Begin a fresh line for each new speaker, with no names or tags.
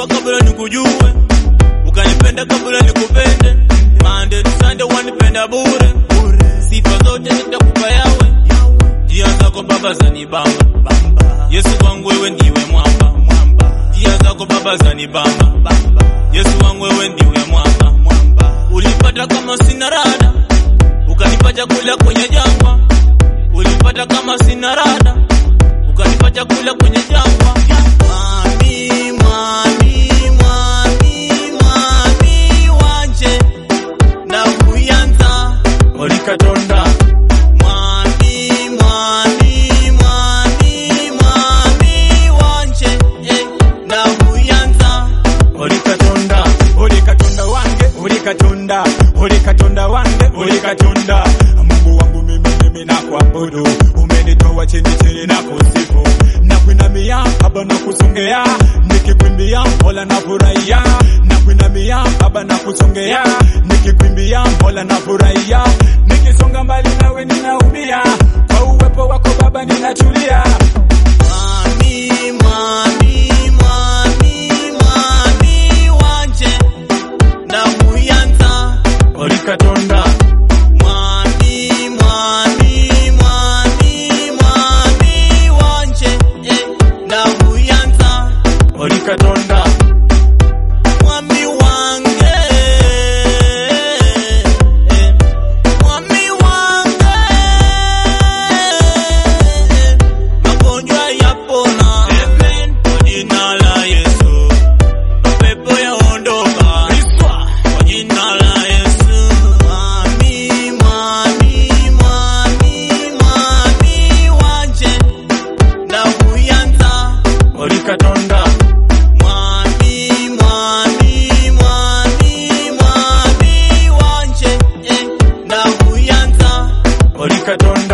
ukanijua kabla nikujue, ukanipenda kabla nikupende. Monday to Sunday wanipenda bure, sifa zote nitakupa yawe, njia zako Baba zanibamba. Yesu wangu wewe ndiwe mwamba, njia zako Baba zanibamba. Yesu wangu wewe ndiwe mwamba, ulipata kama sina rada, ukanipa chakula kwenye jangwa, ulipata kama sina rada, ukanipa chakula kwenye jangwa. Mwami, mwami, mwami, mwami wanje na kuyanza
olikatonda
mwami, mwami, mwami, mwami wanje eh, na kuyanza
olikatonda olikatonda wange olikatonda olikatonda wange olikatonda mungu wangu mimi mimi nakuabudu umenitoa chini chini na kusifu nakuinamia baba na kusongea nikikwimbia mola na furahia nakuinamia baba na kusongea nikikwimbia mola na furahia nikisonga mbali nawe ninaumia kwa uwepo wako baba ninatulia
Mwami, mwami, mwami, mwami wanje na kuyanza
olikatonda
mwami, mwami, mwami, mwami wanje eh, na kuyanza
olikatonda
mwami wange eh, mwami wange eh, magonjwa yapona kwa jina la Yesu, mapepo yaondoka kwa jina la Yesu. Mwami, mwami, mwami, mwami wanje na kuyanza
olikatonda
Mwami, mwami, mwami, mwami wanje eh, na kuyanza
olikatonda